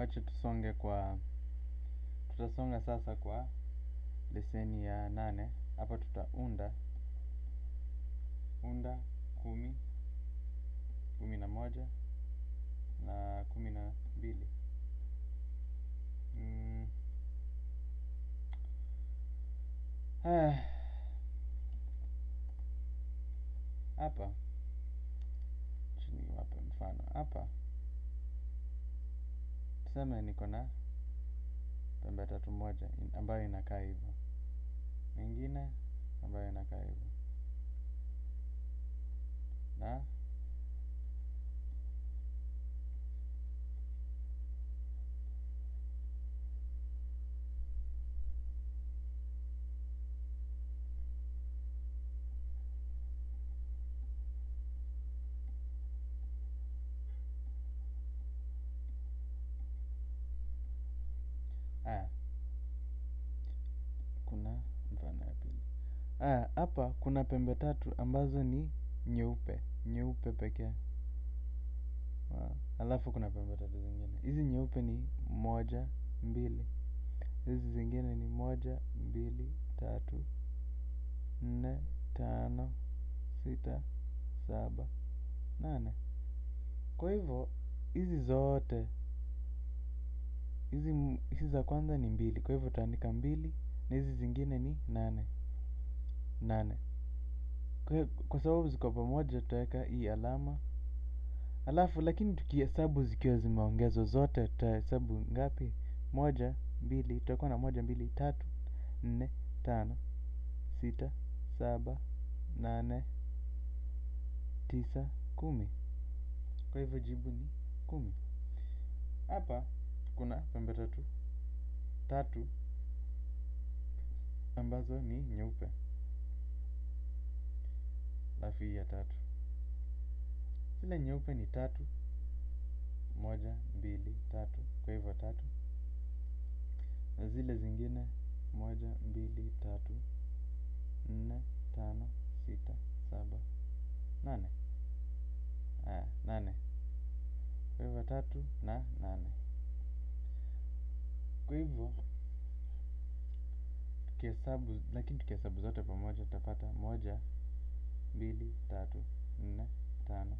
wacha tusonge kwa tutasonga sasa kwa leseni ya nane hapa tutaunda unda kumi kumi na moja na kumi na mbili mm. ah. hapa chini wape mfano hapa tuseme niko na pembe tatu moja in- ambayo inakaa hivyo mengine ambayo inakaa hivyo na aya kuna mfano ya pili aya hapa kuna pembe tatu ambazo ni nyeupe nyeupe pekee Ah, alafu kuna pembe tatu zingine hizi nyeupe ni moja mbili hizi zingine ni moja mbili tatu nne tano sita saba nane kwa hivyo hizi zote hizi m- hizi za kwanza ni mbili kwa hivyo utaandika mbili na hizi zingine ni nane nane kwa, hiyo- kwa sababu ziko pamoja tutaweka hii alama alafu lakini tukihesabu zikiwa zimeongezwa zote tutahesabu ngapi moja mbili tutakuwa na moja mbili tatu nne tano sita saba nane tisa kumi kwa hivyo jibu ni kumi hapa kuna pembe tatu tatu ambazo ni nyeupe alafu hii ya tatu zile nyeupe ni tatu moja mbili tatu kwa hivyo tatu na zile zingine moja mbili tatu nne tano sita saba nane aya nane kwa hivyo tatu na nane kwa hivyo tukihesabu lakini tukihesabu zote pamoja tutapata moja mbili tatu nne tano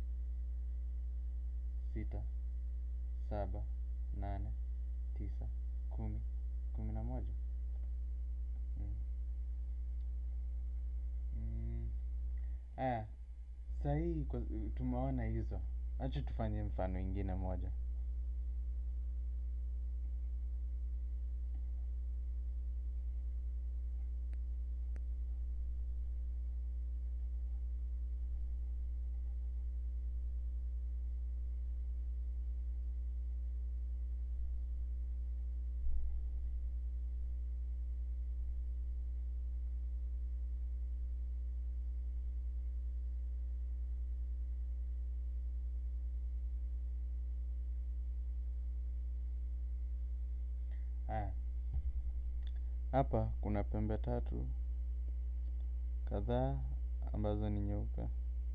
sita saba nane tisa kumi kumi na moja mm. Mm. aya sahii kwa- tumeona hizo acha tufanye mfano ingine moja Haya, hapa kuna pembe tatu kadhaa ambazo ni nyeupe.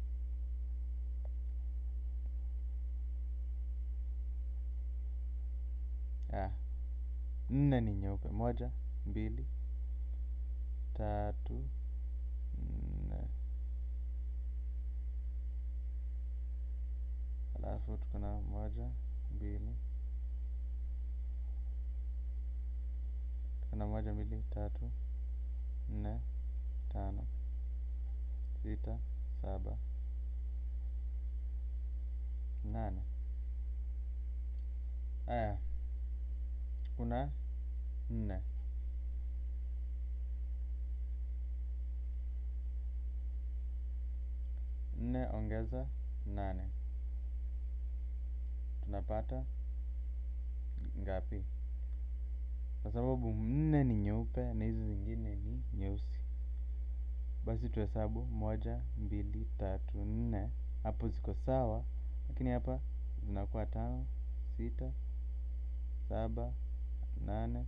Haya, nne ni nyeupe. Moja, mbili, tatu, nne. Alafu tuko na moja, mbili, tuko na moja, mbili, tatu, nne, tano, sita, saba, nane. Haya, kuna nne. Nne ongeza nane. Tunapata ngapi? Kwa sababu nne ni nyeupe na hizi zingine ni nyeusi. Basi tuhesabu moja, mbili, tatu, nne. Hapo ziko sawa, lakini hapa zinakuwa tano, sita, saba, nane,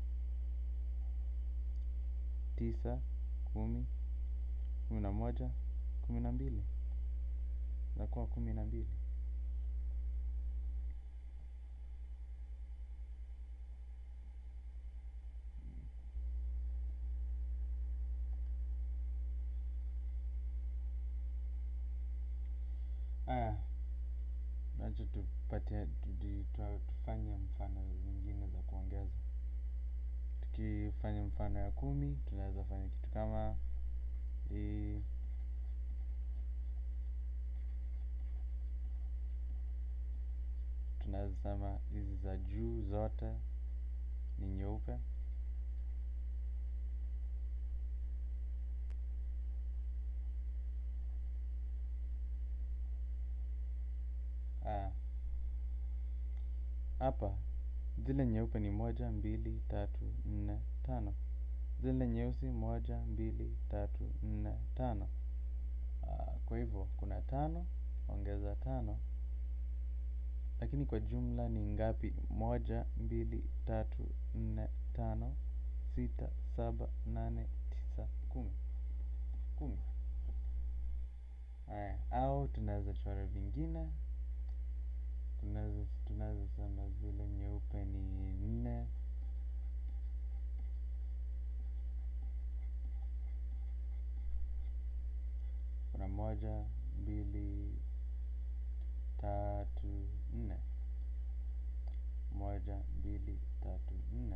tisa, kumi, kumi na moja, kumi na mbili. Zinakuwa kumi na mbili. acha tupatie tudi- twa- tufanye mfano zingine za kuongeza tukifanya mfano ya kumi tunaweza fanya kitu kama hii tunaweza sema hizi za juu zote ni nyeupe Ah. hapa zile nyeupe ni moja mbili tatu nne tano zile nyeusi moja mbili tatu nne tano Ah, kwa hivyo kuna tano ongeza tano lakini kwa jumla ni ngapi moja mbili tatu nne tano sita saba nane tisa kumi kumi haya au tunaweza chora vingine tunaweza tunaweza sema zile nyeupe ni nne kuna moja mbili tatu nne moja mbili tatu nne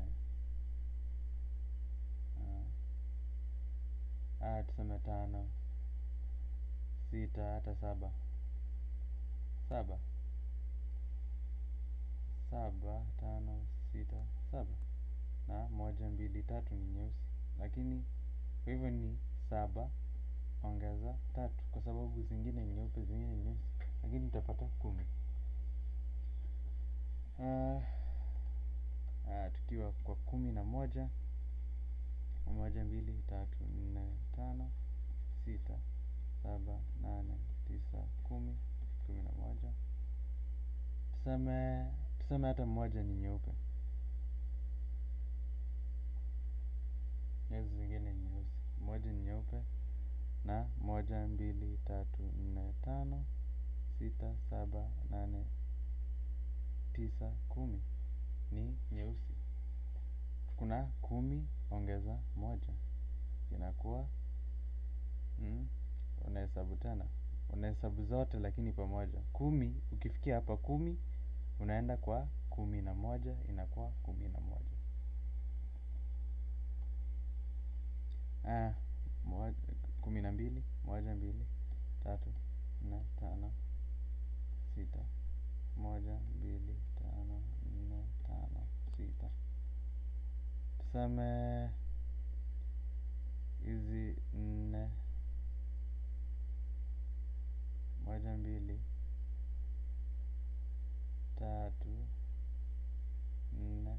Ah. ah tuseme tano sita hata saba saba saba tano sita saba na moja mbili tatu ni nyeusi lakini kwa hivyo ni saba ongeza tatu kwa sababu zingine ni nyeupe zingine ni nyeusi lakini utapata kumi Ah, ah, tukiwa kwa kumi na moja moja mbili tatu nne tano sita saba nane tisa kumi kumi na moja tuseme tuseme hata moja ni nyeupe hizi zingine ni nyeusi moja ni nyeupe na moja mbili tatu nne tano sita saba nane tisa kumi ni nyeusi kuna kumi ongeza moja inakuwa mm, unahesabu tena unahesabu zote lakini pamoja kumi ukifikia hapa kumi unaenda kwa kumi na moja inakuwa kumi na moja ah, moja, kumi na mbili moja mbili tatu nne tano sita moja mbili tano nne tano sita tuseme hizi nne moja mbili tatu nne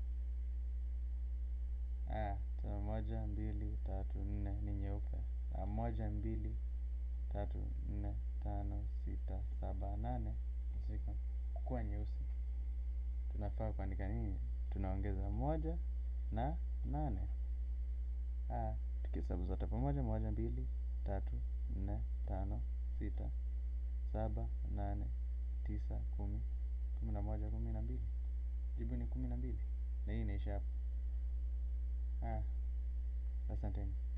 ah, tuseme moja mbili tatu nne ni nyeupe na moja mbili tatu nne tano sita saba nane ziko kuwa nyeusi tunafaa kuandika nini tunaongeza moja na nane ah, tukihesabu zote pamoja moja mbili tatu nne tano sita saba nane tisa kumi kumi na moja kumi na mbili jibu ni kumi na mbili na hii inaisha hapa ah, asanteni